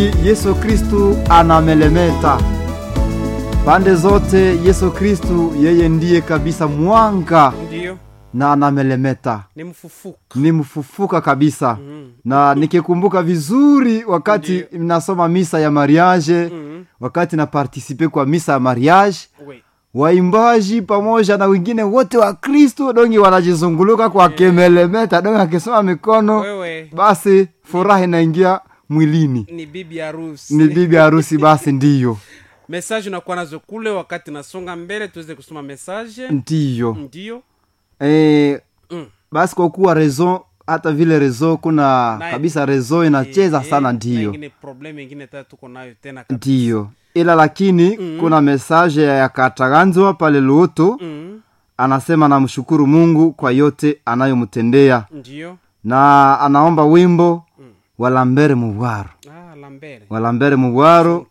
Yesu Kristu anamelemeta pande zote. Yesu Kristu yeye ndiye kabisa mwanga Ndiyo, na anamelemeta, ni mfufuka. ni mfufuka kabisa. Mhm. Na nikikumbuka vizuri wakati nasoma misa ya mariage, Mhm. wakati na partisipe kwa misa ya mariage, We. waimbaji pamoja na wengine wote wa Kristu dongi wanajizunguluka kwa kemelemeta, dongi akisoma mikono, Wewe basi furaha inaingia mwilini. ni bibi harusi. Ni bibi harusi, basi ndiyo Message unakuwa nazo kule, wakati nasonga mbele tuweze kusoma message. ndiyo Ndiyo. e, Mm. basi kwa kuwa rezo hata vile rezo kuna Na- kabisa rezo inacheza Eh, sana na ndiyo ingine problem ingine tata tuko nayo tena kabisa. ndiyo ila lakini Mm. kuna mesaje ya kataganzwa pale luoto Mhm. anasema namshukuru mungu kwa yote anayomtendea Ndiyo. na anaomba wimbo walambere mubwaro Ah, Lambere. walambere mubwaro